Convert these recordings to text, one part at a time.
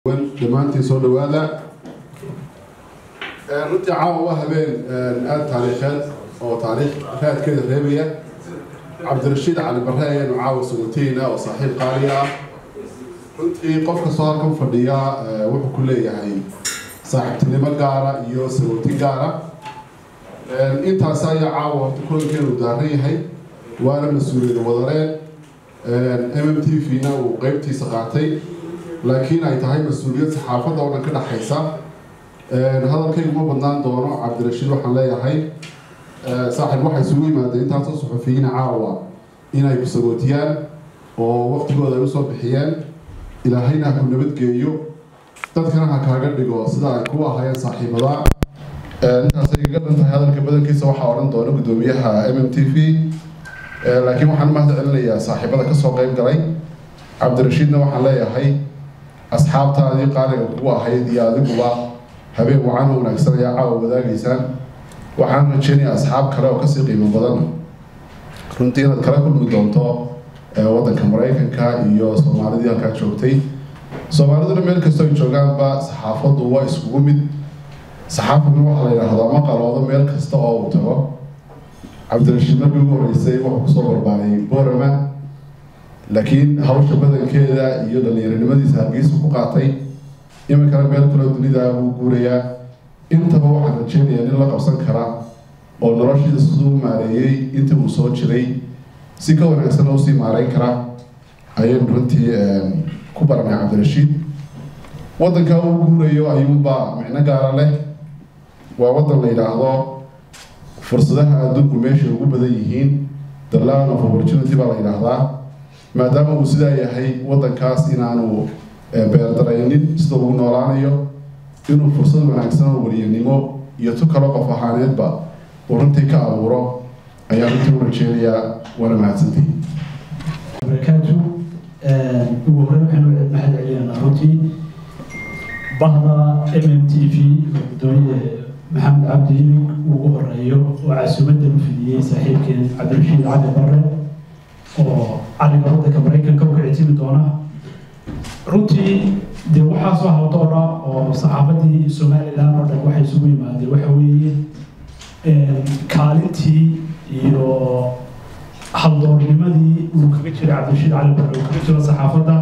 dhammaantiin soo dhawaada runtii caawa waa habeen aada taariikheed oo taariikh raadkeeda reebaya cabdirashiid cali barre ayaanu caawa suguntiina oo saaxiib qaali ah runtii qof kastoo halkan fadhiya wuxuu ku leeyahay saaxiibtinimo gaara iyo sagunti gaara intaas ayaa caawa horta kulankeenu daaran yahay waana mas-uuliyad wadareen m m t v-na uu qeybtiisa qaatay laakiin ay tahay mas-uuliyad saxaafadda oo dhan ka dhexaysa hadalkaygu ma badnaan doono cabdirashiid waxaan leeyahay saaxiib waxay isugu yimaadeen intaasoo suxufiyiina caawa inay ku sagootiyaan oo waqtigooda ay usoo bixiyeen ilaahayna ha ku nabadgeeyo dadkana ha kaaga dhigo sida ay ku ahayeen saaxiibada intaasay kaga dhan tahay hadalka badankiisa waxaa odhan doona guddoomiyaha m m t v laakiin waxaan mahad celinayaa saaxiibada kasoo qeyb galay cabdirashiidna waxaan leeyahay asxaabtaadii qaaliga kugu ahayd iyo adiguba habeen wacan oo wanaagsan ayaa caawa wadaagaysaan waxaan rajeynayaa asxaab kale oo kasii qiimo badan runtii inaad kala kulmi doonto waddanka maraykanka iyo soomaalidii halkaa joogtay soomaaliduna meel kastoo ay joogaanba saxaafaddu waa iskugu mid saxaafaduna waxaa la yidhaahdaa ma qaloodo meel kasta oo uu tago cabdirashiid markii ugu horreysay wuxuu kusoo barbaaray borama laakiin hawsha badankeeda iyo dhalinyaronimadiisa hargeysa ku qaatay iminkana meel kaloo dunida buu guurayaa intaba waxaan rajeynayaa nin la qabsan kara oo noloshiisa siduu u maareeyey intii uu soo jiray si ka wanaagsan oo usii maareyn kara ayaynu runtii ku baranay cabdirashiid waddanka uu guurayo ayuunbaa micno gaara leh waa waddan la yidhaahdo fursadaha adduunku meeshay ugu badan yihiin the land of opportunity baa la yidhaahdaa maadaama uu sidaa yahay waddankaas inaanu beerdaraynin sida ugu noolaanayo inuu fursad wanaagsan oo weliyanimo iyo tu kalo qof ahaaneedba uu runtii ka abuuro ayaa runtii u rajeynayaa waana mahadsantii barakaatu ugu horreyn waxaynu mahad celinaynaa runtii bahda m m t v gudoomiye maxamed cabdi ilig ugu horeeyo oo casuumadda u fidiyey saaxiibkeen cabdirashiid cali barre oo caliga waddanka maraykanka u kicitimi doona runtii dee waxaa soo hawdoora oo saxaafadii somalilan oo dhan waxay isugu yimaadeen waxa weeye kaalintii iyo haldoornimadii uu kaga jiray cabdirashiid cali barre uu kaga jiro saxaafadda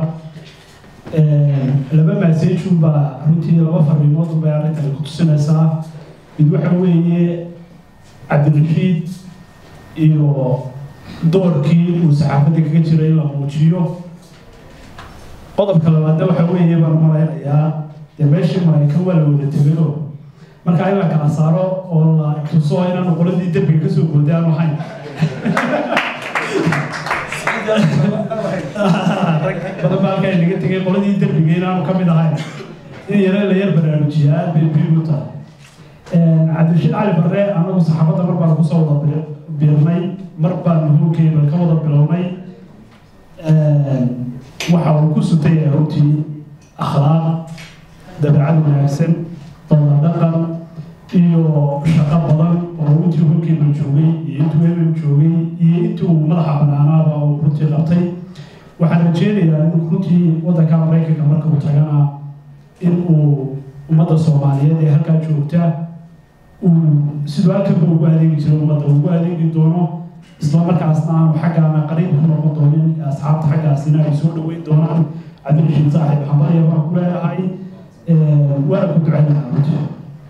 laba maasejun baa runtii laba fariimood bay arrintani ku tusinaysaa mid waxa weeye cabdirashiid iyo doorkii uu saxaafadda kaga jiray in la muujiyo qodobka labaadna waxa weeye baan malaynayaa dee meeshii maraykan waa la wada tegayo marka in la kala saaro oo la tuso inaanu qoladii derbiga kasoo gooday aanu hayn rag badan baa halkaa inaga tegay qoladii derbiga inaanu ka mid ahayn in yare la yar baraarujiya aad bay muhiim u tahay cabdirashiid cali barre anagu saxaafadda mar baan kusoo wada biirnay mar baan nuhuurkeeda ka wada bilownay waxa uu ku sutay runtii akhlaaq dabeecad wanaagsan dooda dhaqan iyo shaqo badan oo intii hurkeena joogay iyo intuu emem joogay iyo intii uu madaxa banaanaaba uu runtii qabtay waxaan rajeynayaa in runtii waddanka maraykanka marka uu tagana in uu ummadda soomaaliyeed ee halkaa joogta uu siduu halkanba ugu adeegi jiro ummadda ugu adeegi doono isla markaasna aanu xaggaana qariib ku noqon doonin asxaabta xaggaasina ay soo dhaweyn doonaan cabdirashiid saaxiib xambalaya baan ku leeyahay waana ku ducaynaa runtii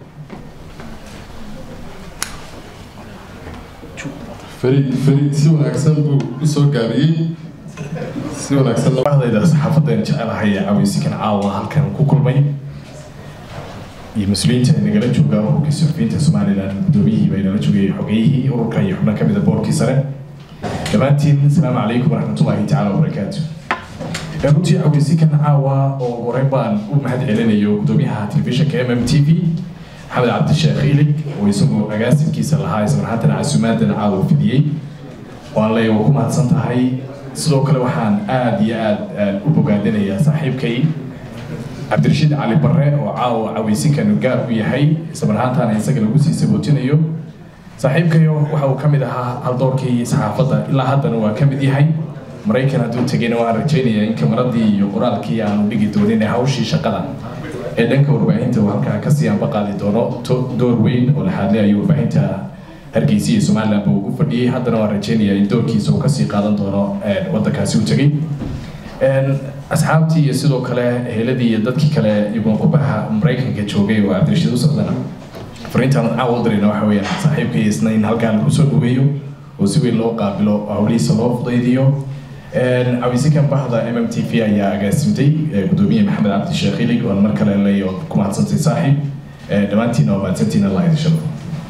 farid farid si wanaagsan buu usoo gaabiyey si wanaagsan bahdayda saxaafaddan jecelahay ee caweysikan caawa halkan ku kulmay iyo mas-uuliyiinta ay nagala joogaan ururkii suxufiyiinta somalilan guddoomiyihii bay nala joogayay xogeyihii ururka iyo xubno kamida boorkii sare dhammaantiin asalaamu calaykum waraxmatullaahi tacaala wabarakaatu runtii caweysikan caawa oo horeyn baan u mahad celinayo guddoomiyaha telefishinka m m t v maxamed cabdisheekh ilig oo isagu agaasimkiisa lahaa ismarhaatan casuumaadan caawa fidiyey waan leeya waa ku mahadsan tahay sidoo kale waxaan aada iyo aada u bogaadinayaa saaxiibkay cabdirashiid cali barre oo caawa caweysinkanu gaar u yahay islamarhaantaana isaga lagu sii sabootinayo saaxiibkayo waxa uu ka mid ahaa haldoorkii saxaafadda ilaa haddana waa ka mid yahay maraykan hadduu tegayna waxaan rajaynayaa in kamaradii iyo qoraalkii aanu dhigi doonin ee hawshii shaqada ee dhanka warbaahinta uu halkaa kasii anba qaadi doono to- door weyn oo laxaadle ayuu warbaahinta hargeysa iyo somaliland ba ugu fadhiyey haddana waan rajaynayaa in doorkiisa uu kasii qaadan doono een, waddankaasi u tegey Een, asxaabtii iyo sidoo kale eheladii iyo dadkii kale iyaguna qurbaha maraykanka joogay oo cabdirashiid u socdana fariintaan caawa u dirayna waxa weeyaan saaxiibkii isna in halkaa lagu soo dhaweeyo oo si weyn loo qaabilo oo hawlihiisa loo fudaydiyo Een, cabdisikan bahda m m t v ayaa agaasimtay ee, gudoomiye maxamed cabdi sheekh ilig oon mar kale leeyo ku mahadsantay saaxiib Ee, dhammaantiina waa mahadsantiina allah idin sharfo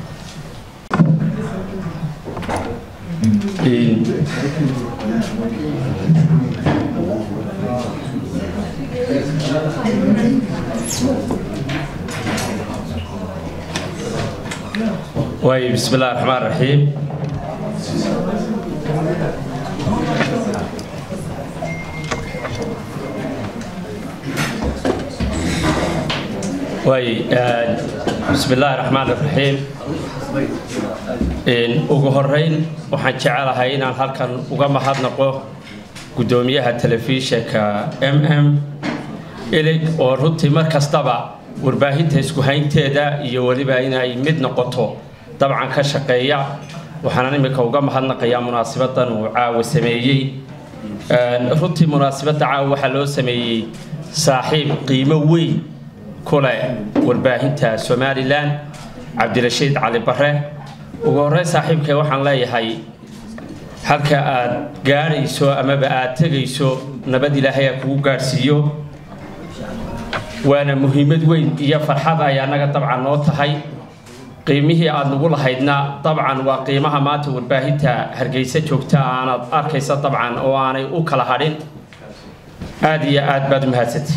واي بسم الله الرحمن الرحيم واي آه، بسم الله الرحمن الرحيم إن ugu horeyn waxaan jecelahay inaan halkan uga mahadnaqo gudoomiyaha telefishinka m m ilig oo runtii mar kastaba warbaahinta isku haynteeda iyo weliba inay mid noqoto dabcan ka shaqeeya waxaan imika uga mahadnaqayaa munaasabadan uu caawa sameeyey Een, runtii munaasabadda caawa waxaa loo sameeyey saaxiib qiimo weyn ku leh warbaahinta somalilan cabdirashiid cali bare ugu horreyn saaxiibkay waxaan leeyahay halka aad gaadhayso amaba aad tegayso nabad ilaahay ha kugu gaadhsiiyo waana muhiimad weyn iyo farxad ay annaga dabcan noo tahay qiimihii aad nagu lahaydna dabcan waa qiimaha maanta warbaahinta hargeysa joogta aanad arkaysa dabcan oo aanay u kala hadhin aad iyo aad baad u mahadsantay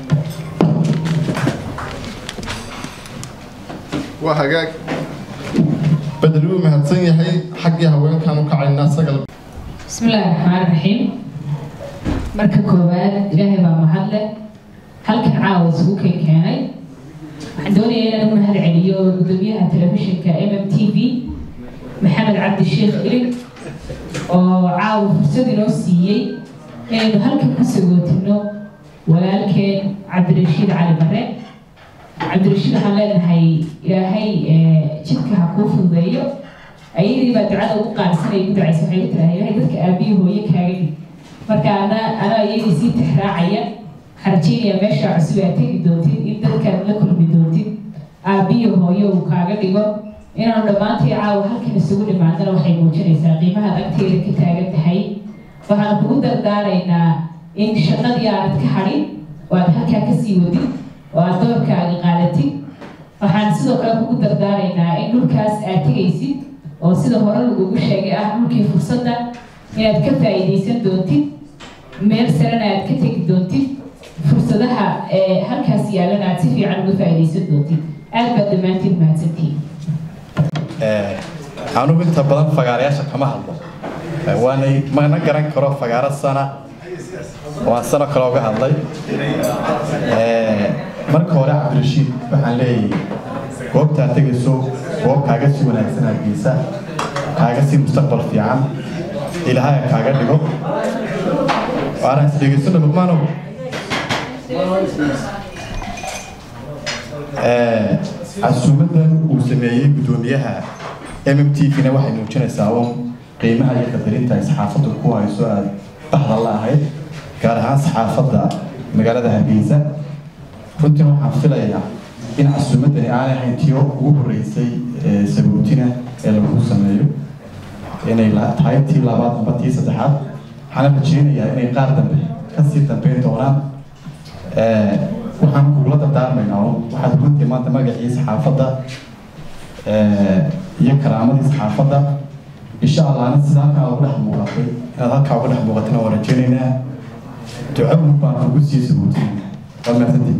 waa hagaag bedel wuu mahadsan yahay xaggii haweenkan u kacaynaa sagal بسم الله الرحمن الرحيم marka koowaad ilaahay baa mahad leh halkan caawa isugu keen keenay waxaan doonayaa inaan u mahad celiyo gudoomiyaha telefishinka m m t v maxamed cabdi sheekh ilig oo caawa fursad inoo siiyey inaynu halkan ku sagootino walaalkeen cabdirashiid cali bare cabdirashiid waxaan leenahay ilaahay eh, jidka ha kuu fududeeyo ayadii baa ducada ugu qaarsanay ugu ducaysa waxay u tirahay ilaahay dadka aabiyi hooye kaaga dhig marka ana ana ayadii sii tixraacaya waxaan rajaynayaa meesha cusub aad tegi doontid in dadkaad la kulmi doontid aabiyi hooye uu kaaga dhigo inaanu dhammaantii caawa halkan isugu dhimaadana waxay muujinaysaa qiimahaad agteeda ka taagan tahay waxaan kugu dardaaraynaa in shaqadii aanad ka hadhin oo aad halkaa kasii wadid oo aad doorkaaga qaadatid waxaan sidoo kale kugu dardaaraynaa in dhulkaas aad tegaysid oo sida hore lagugu sheegay ah dhulkii fursadda inaad ka faa'iidaysan doontid meel sarena aad ka tegi doontid fursadaha ee halkaas yaalana aad si fiican uga faa'iidaysan doontid aad baad dhammaantiin mahadsantihiin anugu inta badan fagaarayaasha kama hadlo waanay mana garan karo fagaaro sana waan sano kale uga hadlay marka hore cabdirashiid waxaan leeyahay goobtaa tegayso goob kaaga sii wanaagsan hargeysa kaaga sii mustaqbal fiican ilaahay ha kaaga dhigo waana isdhegeysano luqmaanow casuumadan uu sameeyey gudoomiyaha m m t v-na waxay muujinaysaa un qiimaha iyo qadarinta ay saxaafaddu ku hayso aad bahda la ahayd gaar ahaan saxaafadda magaalada hargeysa runtii waxaan filayaa in casuumadani aanay ahayn tiyo ugu horreysay ee sabootina ee lagu sameeyo inay la- tahay tii labaad amba tii saddexaad waxaana rajeynayaa inay qaar dambe kasii dambeyn doonaan Ee, waxaan kugula dardaarmaynaa un waxaad runtii maanta magacii saxaafadda ee, iyo karaamadii saxaafadda insha allahna sida halkaa ugu dhex muuqatay inaad halkaa uga dhex muuqatana waan rajeynaynaa duco un baan kugu sii sabootinayna waa mahadsantihin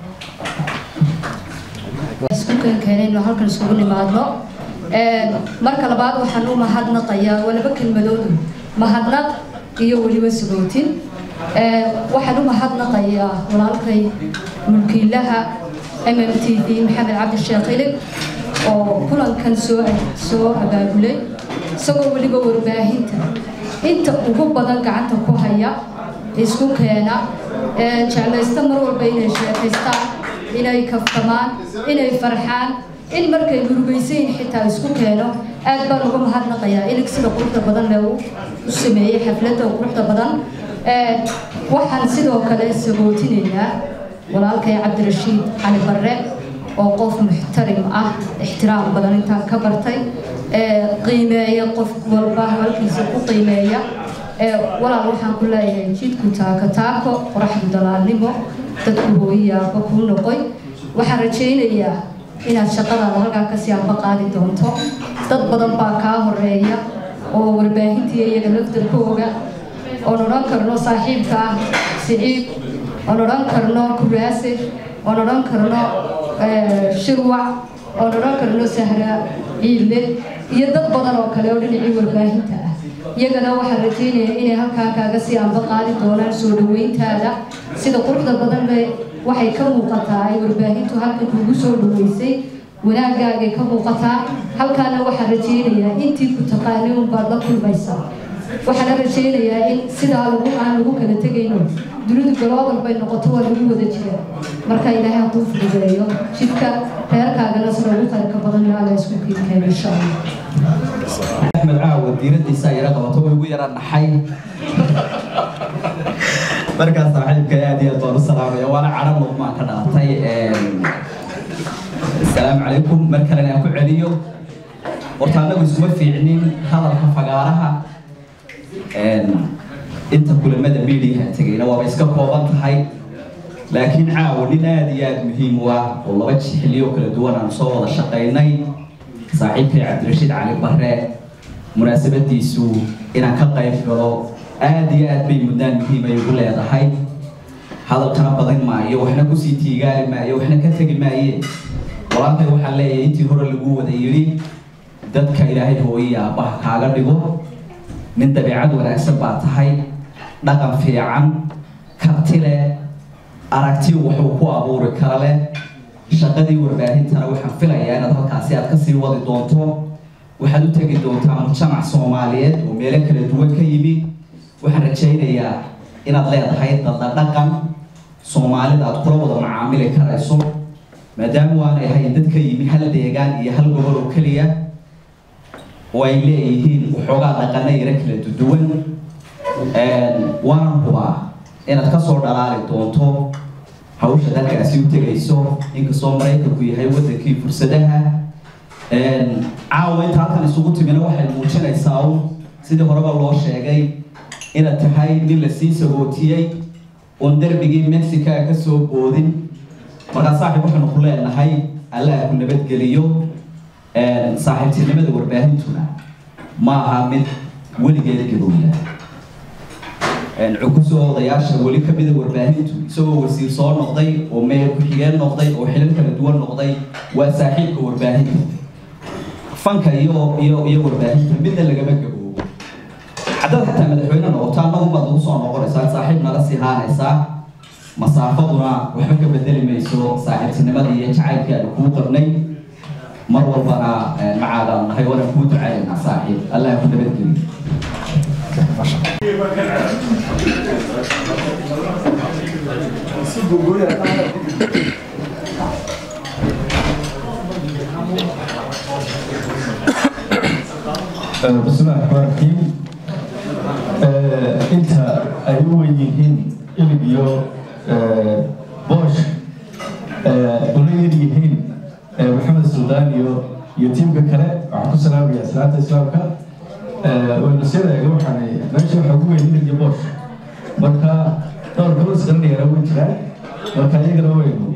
isku keenkeenayno halkan isugu nimaadno Een, marka labaad waxaan u mahadnaqayaa walaba kelmadoodu mahadnaq iyo weliba sagootin Een, waxaan u mahadnaqayaa walaalkay mulkiilaha m m t v maxamed cabdi sheekh ilig oo kulankan soo soo abaabulay isagoo weliba warbaahinta inta ugu badan gacanta ku haya isku keena jeclaysta mar walba inay sheekaystaan inay kaftamaan inay farxaan in markay murugaysayin xitaa isku keeno aad baan uga mahadnaqayaa ilig sida quruxda badan le u sameeyey xafladda quruxda badan waxaan sidoo kale sagootinaynaa walaalkay cabdirashiid cali barre oo qof muxtarim ah ixtiraam badan intaan ka bartay qiimeeya qof walba halkiisa ku qiimeeya walaal waxaan ku leeyahay jidku taako taako qoraxdu dalaalnimo dadku hooyiyaaba kuu noqoy waxaan rajaynayaa inaad shaqadaada halkaa kasii amba qaadi doonto dad badan baa kaa horeeya oo warbaahintii iyaga lafdarkooga oon odhan karno saaxiibka ah siciid oon odhan karno kuraase oon odhan karno shirwac oon odhan karno sahra ciidle iyo dad badan oo kale oo dhinacii warbaahinta ah iyagana waxaan rajaynayaa inay halkaa kaaga sii amba qaadi doonaan soo dhaweyntaada sida quruxda badan le waxay ka muuqataa ay warbaahintu halkan kugu soo dhaweysay wanaagaagay ka muuqataa halkaana waxaan rajaynayaa intii ku taqaanay unbaad la kulmaysaa waxaana rajaynayaa in sidaa lagu aan lagu kala tegayno dunidu galoobal bay noqoto waa lagu wada jiraa marka ilaahay ha kuu fududeeyo jidka reerkaagana sida ugu qaybka badan alla isku kiinkeeno insha allah axmed caawa diiradiisa yara qabato way ugu yara naxay markaas saaxiibka aad iyo aad baan u salaamaya waana cadhan luqmaan ka dhalatay asalaamu calaykum mar kalena aan ku celiyo horta annagu iskuma fiicnin hadalka fagaaraha inta kulamada miidiyaha tegayna waaba iska kooban tahay laakiin caawa nin aad iyo aad muhiim u ah oo laba xilliyo kala duwan aan soo wada shaqaynay saaxiibkay cabdirashiid cali barre munaasabadiisu inaan ka qayb galo aad iyo aad bay mudnaan muhiim ay ugu leedahay hadalkana badan maayo waxna kusii tiigaali maayo waxna ka tegi maaye walaalkay waxaan leeyahay intii hore lagu wada yidhi dadka ilaahay hooyiya aabbaha kaaga dhigo nin dabeecad wanaagsan baa tahay dhaqan fiican karti leh aragti wuxuu ku abuuri kara leh shaqadii warbaahintana waxaan filayaa inaad halkaasi aad kasii wadi doonto waxaad u tegi doontaa mujtamac soomaaliyeed oo meelo kala duwan ka yimi waxaan rajaynayaa inaad leedahay dadla dhaqan soomaalida aad kula wada macaamili karayso maadaama waanay ahayn dad ka yimi hal deegaan iyo hal gobol oo keliya oo ay leeyihiin waxoogaa dhaqana yara kala duwan waanan hubaa inaad kasoo dhalaali doonto hawsha dalkaasi u tegayso inkastoo maraykanku yahay wadankii fursadaha caawa inta halkan isugu timina waxay muujinaysaa un sidii horeba loo sheegay inaad tahay nin lasii sagootiyey oon derbigii mexica ka soo boodin markaa saaxiib waxaynu ku leenahay allah ku nabadgeliyo saaxiibtinimada warbaahintuna ma aha mid weligeed gabowda cukusoo odayaasha weli kamida warbaahintu isagoo wasiir soo noqday oo meher ku-xigeen noqday oo xilal kala duwan noqday waa saaxiibka warbaahinta fanka iyo iyo iyo warbaahinta midna lagama gaboobo haddaad xataa madaxweyne noqoto annagu baad ugu soo noqonaysaa saaxiib nala sii haanaysaa masaafaduna waxba ka bedeli mayso saaxiibtinimada iyo jacaylka aanu kuu qabnay mar walbana macaadaan nahay waana kuu ducaynaa saaxiib allah ku nabadgeliyo بسم الله الرحمن الرحيم انت ايوه يهين البيو بوش وليد يهين محمد السودان يو يتيم بكره وعكو سلام يا سلام الاسلام كان ونسينا يا جماعه ماشي حكومه يهين بوش marka dhowr gabas qarniyara way jiraan marka iyagana waynu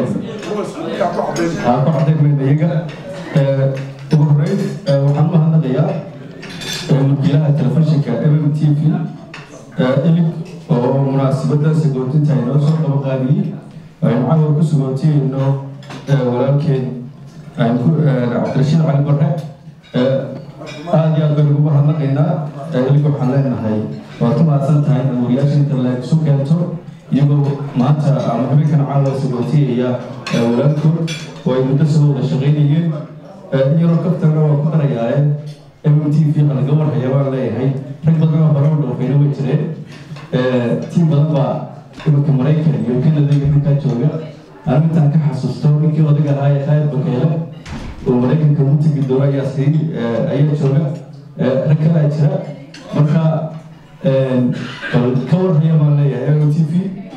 aa ku cadayn iyaga ugu horeyn waxaan u mahadnaqayaa wakiilaha telefishinka mm t v ilig oo munaasabada sagootinta inoo soo qabaqaabiyey aynu cawar ku sagootiyeyno walaalkeen cabdirashiid cali barre aada iyo aad baynu ugu mahadnaqaynaa ilig waxaan leenahay waad ku mahadsan tahay in wariyaasha inta laisu keento iyagoo maanta ama habeenkan caawa sagootiyaya walaalkood oo ay muddo soo wada shaqaynayeen iyaroo kaftana waa ku darayaaye mm t v laga warhaya baan leeyahay rag badan oo hore u dhoofayna way jireen tiim badan baa imanka maraykan iyo canada iyo ninkaa jooga arrintan ka xasuusto ninkii odaga ahaa ee khaalid bakeele oo maraykanka ugu tegi doono ayaa sii ayaa jooga rag kalaa jira marka bal ka warhaya baan leeyahay o t v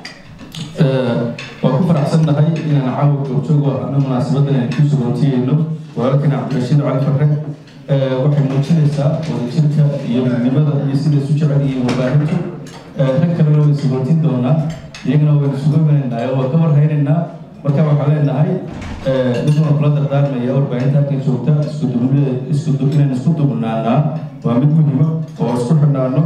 waan ku faraxsannahay inaan caawa joogjoog oo ana munaasabadan aan ku sugootiyeyno walaalkana cabdirashiid cali farre waxay muujinaysaa wadajirka iyo midnimada iyo sida isu jecel iyo warbaahintu rag kalena way sugootin doonaa iyagana waynu sugo imanaynaa oo waa ka warhaynaynaa marka waxaan leenahay mid waan kula dardaarmaya warbaahinta halkan joogta iskudubnida isku inaan isku dubnaanaa waa mid muhiima oo isku xidhnaano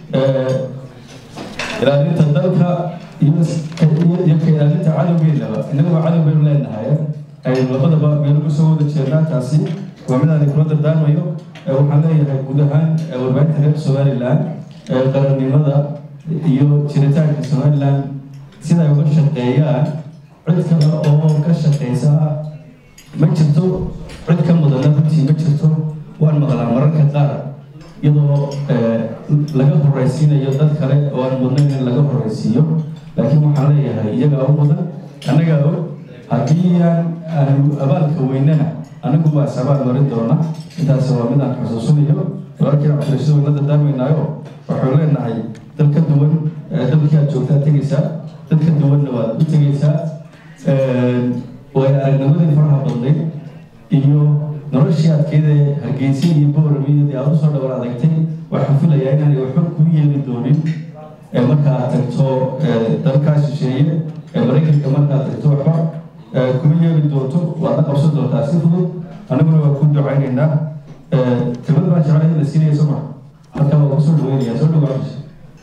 ilaalinta dalka iyo iyo ka ilaalinta cadowgeennaba innagaba cadow baynu leenahay aynu labadaba meelu kusoo wada jeednaa taasi waa mid aan kula dardaarmayo waxaan leeyahay guud ahaan warbaahinta reer somaliland qarannimada iyo jiritaanka somaliland sida ay uga shaqeeyaan cid kale oo ka shaqeysa ma jirto cid ka mudana runtii ma jirto waan maqlaa mararka qaar iyadoo laga horeysiinayo dad kale oo aan mudnayn in laga horeysiiyo laakiin waxaan leeyahay iyagaa u mudan annagaa og haddii aan aanu abaalka weynana anagu waa sabaal marin doona intaas waa mid aan xusuusinayo walaalkii cabdirashiid wayna dardaarmaynaayo waxuu leenahay dal ka duwan dalkii aad joogtaa tegaysaa dad ka duwanna waad u tegaysaa way aragnimadii faraha badnayd iyo noloshii adkeeda hargeysa iyo boorami iyo dee aad usoo dhawar adagtay waxaan filayaa inaanay waxba kuu yeeli doonin markaa tagto dalkaa shisheeye maraykanka markaa tagto waxba kuma yeeli doonto waadna qabsan doontaa si fudud annaguna waa ku ducaynaynaa kelmad baan jeclay in la siinaya soo maa halkaa waa kusoo dhaweynaya soo dhawaaqasha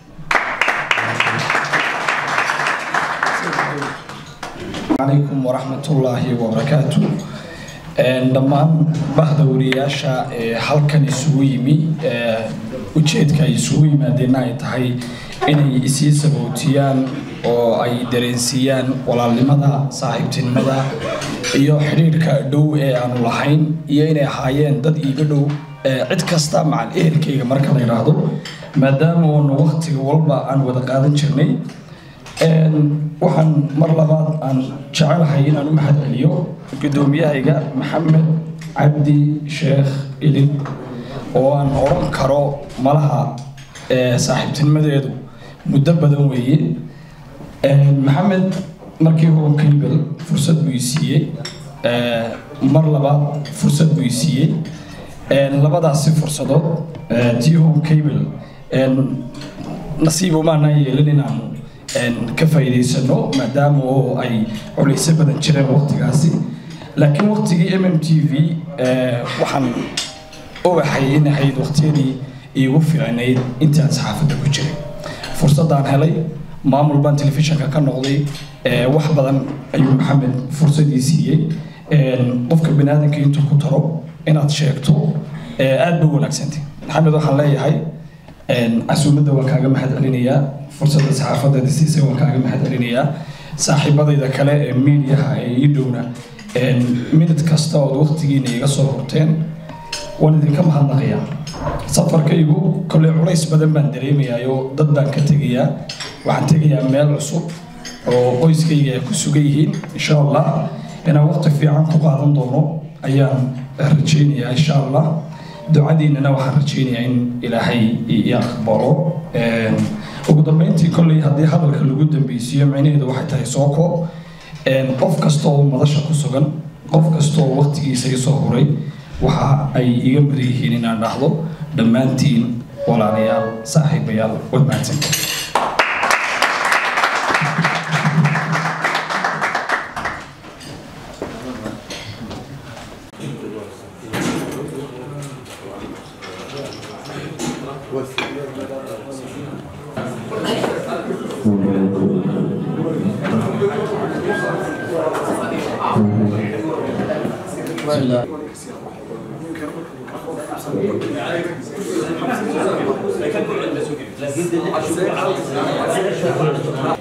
عليكم ورحمة الله وبركاته dhammaan bahda wariyaasha ee halkan isugu yimi ujeedka ay isugu yimaadeenna ay tahay inay isii sabootiyaan oo ay dareensiiyaan walaalnimada saaxiibtinimada iyo xidhiidhka dhow ee aanu lahayn iyo inay ahaayeen dad iiga dhow cid kasta macal ehelkayga marka la yidhaahdo maadaama oonu waktiga walba aan wada qaadan jirnay waxaan mar labaad aan jecelahay inaan u mahad celiyo guddoomiyahayga maxamed cabdi sheekh ilin oo aan odhan karo malaha saaxiibtinimadeedu muddo badan weeye maxamed markii home cable fursad buu i siiyey mar labaad fursad buu i siiyey labadaasi fursadood tii home cable nasiibo maanaan yeelin inaanu ka faa'iidaysano maadaama oo ay culaysyo badan jireen waqtigaasi laakiin waqtigii m m t v waxaan ogahay in ahayd waqtiyadii iigu fiicnayd intaan saxaafadda ku jiray fursaddaan helay maamul baan telefishinka ka noqday wax badan ayuu maxamed fursadii siiyey qofka baniaadanka intuu ku taro inaad sheegto aad ba wanaagsantay maxamed waxaan leeyahay casuumadda waan kaaga mahad celinayaa fursadda saxaafadeeda siisay waan kaaga mahad celinayaa saaxiibadayda kale ee miidiyaha ee ii dhowna minid kasta ood waqtigiina iga soo horteen waan idinka mahadnaqayaa safarkaygu kolley culays badan baan dareemayaayo dad baan ka tegayaa waxaan tegayaa meel cusub oo qoyskayga ay ku sugan yihiin insha allah inaan waqti fiican ku qaadan doono ayaan rajaynayaa insha allah ducadiinana waxaan rajaynayaa in ilaahay i aqbalo ugu dambeyntii kolley haddii hadalka lagu dambeysiiyo micnaheedu waxay tahay soo koob qof kasta oo madasha ku sugan qof kasta oo waqtigiisa isoo huray waxa ay iga mudan yihiin inaan dhahdo dhammaantiin walaalayaal saaxiibayaal wad mahadsantii لكن